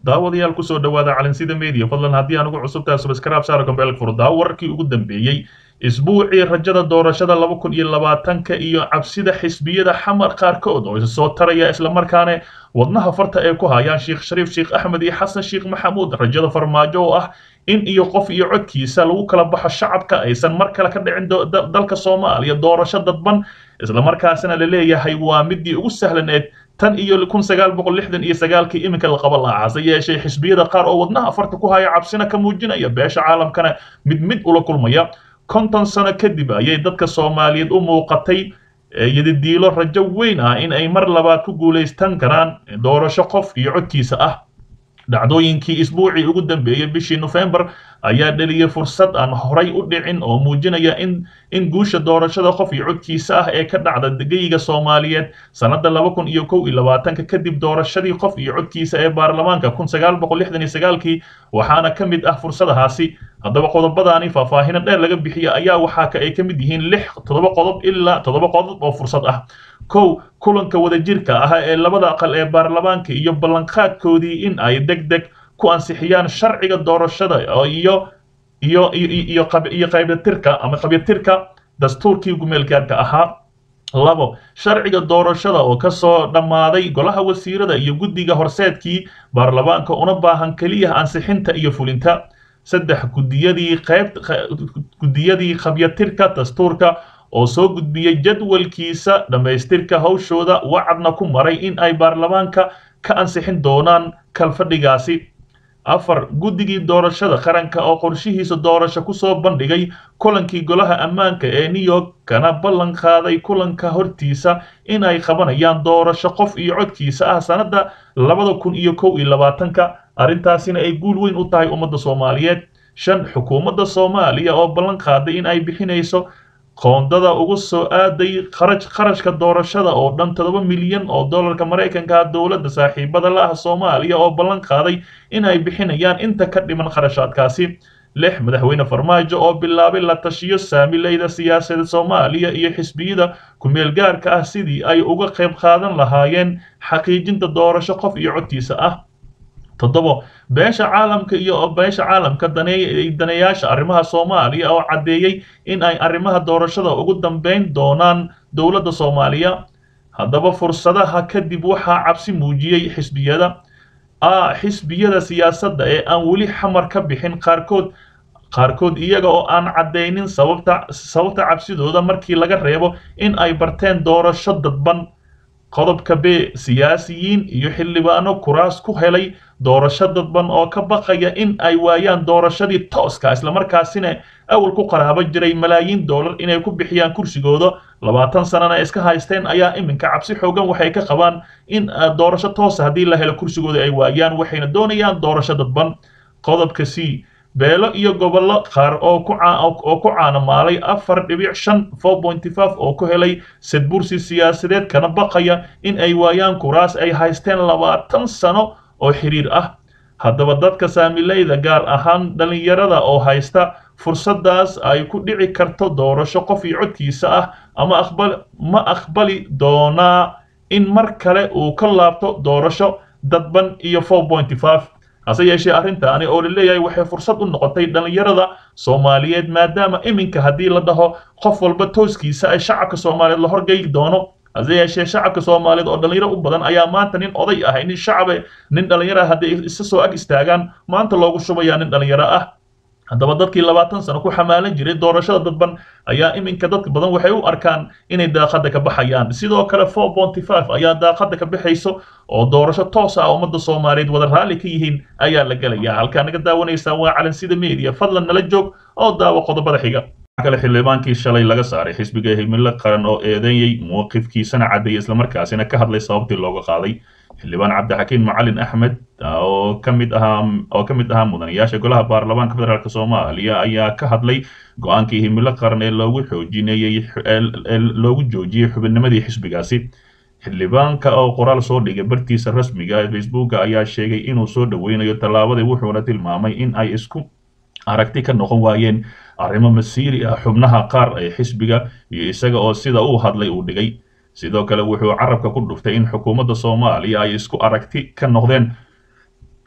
daawadayaal kusoo dhawaada calansida media fadlan haddii aan ugu cusubtahay subscribe saara gombeelka furdaa wararkii ugu dambeeyey isbuucii rajada doorashada laba kun iyo labaatanka iyo cabsida xisbiyada xamar qaarkood oo isa soo taraya islamarkaana wadnaha farta ay ku hayaan sheekh shariif sheekh axmed iyo xasan sheekh maxamuud rajada farmaajo oo ah in iyo qof iyo codkiisa lagu kala baxo shacabka aysan mar kale ka dhicin dalka soomaaliya doorasho dadban islamarkaasina la leeyahay waa midii ugu sahlaneed tan iyo kun sagaal boqol lixdan iyo sagaalkii iminka la qaba lahaa hase yeeshee xisbiyada qaar oo wadnaha farta ku haya cabsina ka muujinaya beesha caalamkana mid mid ula kulmaya konton sano kadib ayay dadka soomaaliyeed u muuqatay yadidiilo rajo weyn ah in ay mar labaad ku guulaystan karaan doorasho qof iyo codkiisa ah dhacdooyinkii isbuucii ugu dambeeyey bishii nofembar ayaa dheliyay fursad aan horay u dhicin oo muujinaya in in guusha doorashada qof iyo codkiisa ah ee ka dhacda geyiga soomaaliyeed sannada laba kun iyo kow iyo labaatanka kadib doorashadii qof iyo codkiisa ee baarlamaanka kun sagaal boqol lixdan iyo sagaalkii waxaana ka mid ah fursadahaasi haddaba qodobadaani faahfaahino dheer laga bixiya ayaa waxaa ka ay ka mid yihiin lix toddoba qodob ilaa toddoba qodob oo fursad ah kow kulanka wadajirka ah ee labada aqal ee baarlamaanka iyo ballanqaadkoodii in ay deg deg ku ansixiyaan sharciga doorashada iyo iyo iyo iyo qaybtirka ama qabyatirka dastuurkii gumeelgaarka ahaa labo sharciga doorashada oo ka soo dhammaaday golaha wasiirada iyo guddiga horseedkii baarlamaanka una baahan keliya ansixinta iyo fulinta saddex gudiyadii qayb guddiyadii qabyatirka dastuurka oo soo gudbiyey jadwalkiisa dhammaystirka hawshooda wacadna ku maray in ay baarlamaanka ka ansixin doonaan kalfadhigaasi afar guddigii doorashada qaranka oo qorshihiisa doorasho kusoo bandhigay kulankii golaha ammaanka ee new york kana ballan qaaday kulanka hortiisa in ay qabanayaan doorasho qof iyo codkiisa ah sannadda labada kun iyo kow iyo labaatanka arrintaasina ay guul weyn u tahay ummadda soomaaliyeed shan xukuumadda soomaaliya oo ballan qaaday in ay bixinayso qoondada ugu soo aaday kharaj kharashka doorashada oo dhan toddoba milyan oo dollarka maraykanka dowladda saaxiibada la ah soomaaliya oo ballan qaaday in ay bixinayaan inta ka dhiman kharashaadkaasi lix madaxweyne farmaajo oo bilaabay la tashiyo saamileyda siyaasadda soomaaliya iyo xisbiyada ku-meel gaarka ah sidii ay uga qayb qaadan lahaayeen xaqiijinta doorasho qof iyo codkiisa ah toddobo beesha caalamka iyo beesha caalamka daneeyaasha arrimaha soomaaliya oo caddeeyey in ay arrimaha doorashada ugu dambeyn doonaan dowladda soomaaliya haddaba fursadaha kadib waxaa cabsi muujiyey xisbiyada a xisbiyada siyaasadda ee aan weli xamar ka bixin qaarkood qaarkood iyaga oo aan caddaynin sababta sababta cabsidooda markii laga reebo in ay barteen doorasho dadban qodobka b siyaasiyiin iyo xildhibaano kuraas ku helay doorasho dadban oo ka baqaya in ay waayaan doorashadii tooska islamarkaasina awal ku qaraabo jiray malaayiin dollar inay ku bixiyaan kursigooda labaatan sanana iska haysteen ayaa iminka cabsi xoogan waxay ka qabaan in doorasho toosa haddii la helo kursigooda ay waayaan waxayna doonayaan doorasho dadban qodobka c beelo iyo gobollo qaar oo ku oo ku caanamaalay afar dhibic shan four pointy five oo ku helay sadbursi siyaasadeed kana baqaya in ay waayaan kuraas ay haysteen labaatan sano oo xiriir ah haddaba dadka saamileyda gaar ahaan dhallinyarada oo haysta fursaddaas ay ku dhici karto doorasho qof iyo codkiisa ah ama aqbal ma aqbali doonaa in mar kale uu ka laabto doorasho dadban iyo four pointy five hase yeeshee arrintaani oo la leeyahay waxay fursad u noqotay dhallinyarada soomaaliyeed maadaama iminka haddii la dhaho qof walba tooskiisa ay shacabka soomaaliyeed la horgeyi doono hase yeeshee shacabka soomaaliyeed oo dhallinyaro u badan ayaa maanta nin oday ahay nin shacabe nin dhallinyaro ah hadday isa soo ag istaagaan maanta loogu shubayaa nin dhallinyaro ah haddaba dadkii labaatan sano ku xamaalan jiray doorashada dadban ayaa iminka dadka badan waxay u arkaan inay daaqadda ka baxayaan sidoo kale four ponty five ayaa daaqadda ka baxayso oo doorasho toos ah ummadda soomaaliyeed wada raalli ka yihiin ayaa la gelayaa halkaa naga daawanaysaan waa calansida media fadlan nala joog oo daawo qodobada xiga kale xildhibaankii shalay laga saaray xisbiga himilo qaran oo eedeeyey mowqifkiisana caddeeyay islamarkaasina ka hadlay sababtii looga qaaday xildhibaan cabdixakiin macalin axmed oo ka mid ahaa oo ka mid ahaa mudanayaasha golaha baarlamaanka federaalk soomaaliya ayaa ka hadlay go-aankii himilo qaran ee loogu xoojinayey ee loogu joojiyey xubinnimadii xisbigaasi xildhibaanka oo qoraal soo dhigay bartiisa rasmiga ee facebooka ayaa sheegay inuu soo dhoweynayo tallaabadii wuxuuna tilmaamay in ay isku aragti ka noqon waayeen arrimo masiiri ah xubnaha qaar ee xisbiga iyo isaga oo sida uu hadlay uu dhigay sidoo kale wuxuu carabka ku dhuftay in xukuumadda soomaaliya ay isku aragti ka noqdeen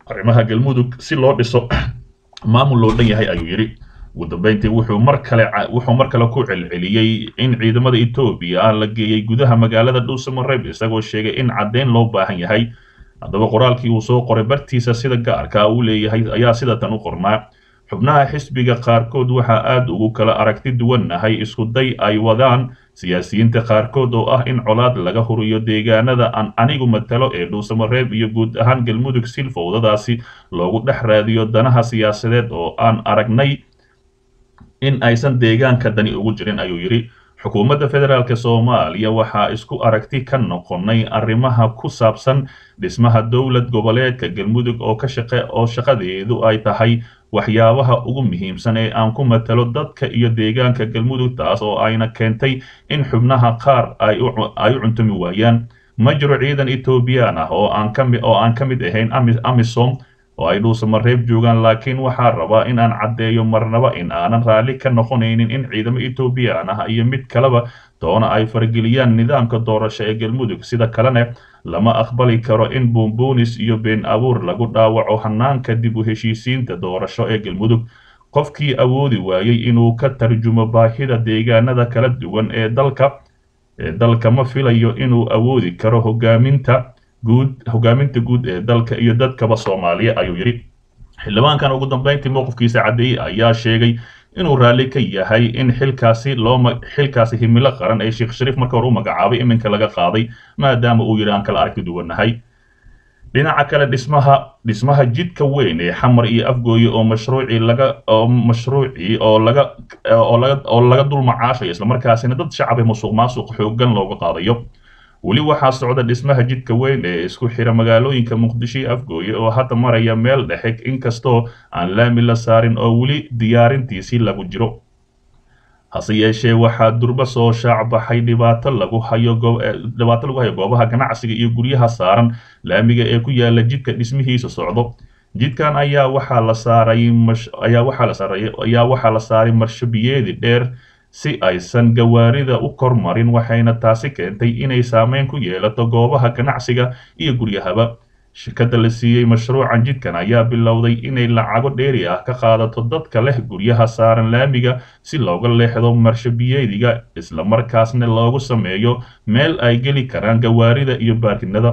arrimaha galmudug si loo dhiso maamul loo dhan yahay ayuu yidhi ugu dambeyntii wuxuu mar kale wuxuu mar kale ku celceliyey in ciidamada etoobiya ah la geeyey gudaha magaalada dhuusamareeb isagoo sheegay in caddeyn loo baahan yahay haddaba qoraalkii uu soo qoray bartiisa sida gaarka uu leeyahay ayaa sida tan u qornaa xubnaha xisbiga qaarkood waxaa aada ugu kala aragti duwannahay isku day ay wadaan siyaasiyiinta qaarkood oo ah in colaad laga huriyo deegaanada aan anigu matalo ee dhuusamareeb iyo guud ahaan galmudug silfowdadaasi loogu dhex raadiyo danaha siyaasadeed oo aan aragnay in aysan deegaanka dani ugu jirin ayuu yidhi xukuumadda federaalk soomaaliya waxaa isku aragti ka noqonay arrimaha ku saabsan dhismaha dowlad goboleedka galmudug oo ka shaqe oo shaqadeedu ay tahay waxyaabaha ugu muhiimsan ee aan ku matalo dadka iyo deegaanka galmudug taas oo ayna keentay in xubnaha qaar ay u cuntumi waayaan ma jiro ciidan etoobiyaan ah oo aan kami oo aan ka mid ahayn amisom oo ay dhuusamareeb joogaan laakiin waxaa rabaa in aan caddeeyo marnaba in aanan raalli ka noqonaynin in ciidamo etoobiyaan ah iyo mid kaleba doona ay fargeliyaan nidaamka doorasho ee galmudug sida kalena lama aqbali karo in buunbuunis iyo been abuur lagu dhaawaco hanaanka dib u heshiisiinta doorasho ee galmudug qofkii awoodi waayey inuu ka tarjumo baahida deegaanada kala duwan ee dalka ee dalka ma filayo inuu awoodi karo hogaaminta guud hogaaminta guud ee dalka iyo dadkaba soomaaliya ayuu yidhi xildhibaankan ugu dambeyntii mowqifkiisa caddeeyey ayaa sheegay inuu raalli ka yahay in xilkaasi loo xilkaasi himilo qaran ee sheekh shariif marka hore u magacaabay iminka laga qaaday maadaama uu yidhi aan kala aragti duwannahay dhinaca kale dhismaha dhismaha jidka weyn ee xamar iyo afgooye oo mashruucii laga oo mashruucii oo laga oo laga oo laga dul macaashayo islamarkaasina dad shacab ee musuq maasuq xooggan looga qaadayo weli waxaa socda dhismaha jidka weyn ee isku xira magaalooyinka muqdisho iyo afgooye oo hadda maraya meel dhexe inkastoo aan laami la saarin oo weli diyaarintiisii lagu jiro hase yeeshee waxaa durba soo shaacbaxay dhibaato lagu hayo dhibaato lagu hayo goobaha ganacsiga iyo guryaha saaran laamiga ee ku yaala jidka dhismihiisa socdo jidkan ayaa waxaa la saaray ayaa waxaa la saaray ayaa waxaa la saaray marshabiyeedi dheer si aysan gawaarida u kormarin waxayna taasi keentay inay saameyn ku yeelato goobaha ganacsiga iyo guryahaba shirkadda la siiyey mashruucan jidkan ayaa bilowday inay lacago dheeri ah ka qaadato dadka leh guryaha saaran laamiga si looga leexdo marshabiyeediga islamarkaasna loogu sameeyo meel ay geli karaan gawaarida iyo baarkinada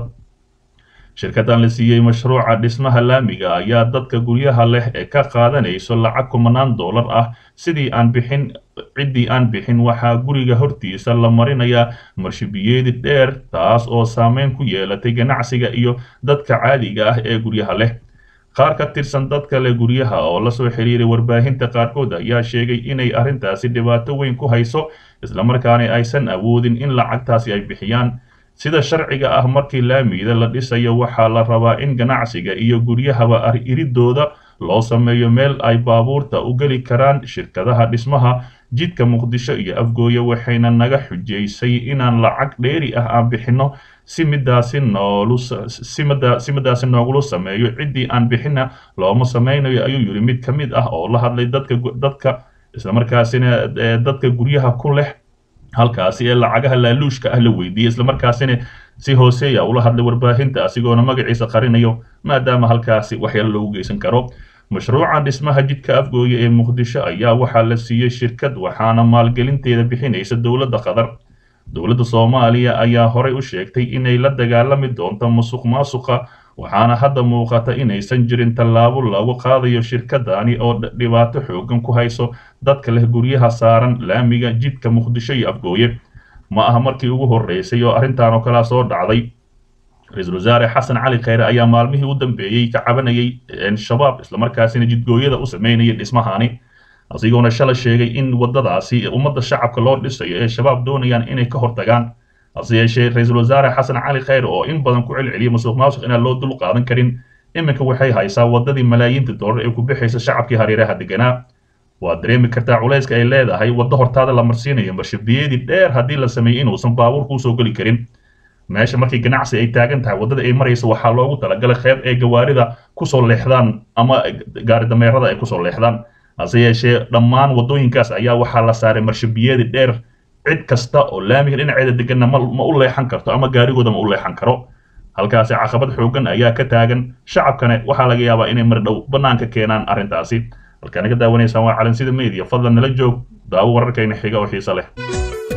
shirkaddan la siiyey mashruuca dhismaha laamiga ayaa dadka guryaha leh ee ka qaadanayso lacag kumanaan dollar ah sidii aan bixin ciddii aan bixin waxaa guriga hortiisa la marinayaa marshabiyeedi dheer taas oo saameyn ku yeelatay ganacsiga iyo dadka caadiga ah ee guryaha leh qaar ka tirsan dadka leh guryaha oo lasoo xiriiray warbaahinta qaarkood ayaa sheegay inay arrintaasi dhibaato weyn ku hayso islamarkaana aysan awoodin in lacagtaasi ay bixiyaan sida sharciga ah markii laamiyada la dhisayo waxaa la rabaa in ganacsiga iyo guryahaba iridooda loo sameeyo meel ay baabuurta u geli karaan shirkadaha dhismaha jidka muqdisho iyo afgooye waxayna naga xujaysay inaan lacag dheeri ah aan bixinno si midaasi noolu si midaasi noogula sameeyo ciddii aan bixina looma sameynayo ayuu yidhi mid ka mid ah oo la hadlay dadka dadka islamarkaasina dadka guryaha ku leh halkaasi ee lacagaha laaluushka ah la weydiiyey islamarkaasina si hooseeya ula hadlay warbaahinta asigoona magaciisa qarinayo maadaama halkaasi waxyaalo loogu geysan karo mashruuca dhismaha jidka afgooye ee muqdisho ayaa waxaa la siiyey shirkad waxaana maalgelinteeda bixinaysa dowladda qatar dowladda soomaaliya ayaa horey u sheegtay inay la dagaalami doonto musuq maasuqa waxaana hadda muuqata inaysan jirin tallaabo lagu qaadayo shirkadani oo dhibaato xoogan ku hayso dadka leh guryaha saaran laamiga jidka muqdisho iyo afgooye ma aha markii ugu horreysay oo arrintan oo kalea soo dhacday ra-iisul wasaare xasan cali kheyre ayaa maalmihii u dambeeyey ka cabanayay shabaab islamarkaasina jidgooyada u sameynaya dhismahani asigoona shala sheegay in waddadaasi ummadda shacabka loo dhisayo ee shabaab doonayaan inay ka hortagaan hase yeeshee ra-iisul wasaare xasan cali kheyre oo in badan ku celceliyay musuq maasuq inaan loo dul qaadan karin iminka waxay haysaa waddadii malaayiinta dollar ee ku bixaysa shacabkii hareeraha deganaa waad dareemi kartaa culayska ay leedahay waddo hortaada la marsiinayo marshabiyadii dheer haddii la sameeyey inuusan baabuur kuusoo geli karin meesha markii ganacsi ay taagan tahay waddada ay marayso waxaa loogu talagalay qeyb ee gawaarida kusoo leexdaan ama gaari dameerada ay kusoo leexdaan hase yeeshee dhammaan waddooyinkaas ayaa waxaa la saaray marshabiyadi dheer cid kasta oo laamiga dhinaceeda deganna ma ma u leexan karto ama gaarigooda ma u leexan karo halkaasi caqabad xoogan ayaa ka taagan shacabkana waxaa laga yaabaa inay mar dhow bannaanka keenaan arrintaasi halkaana ka daawanaysaan waa calansida media fadlan nala joog daawo wararkayna xiga oo xiise leh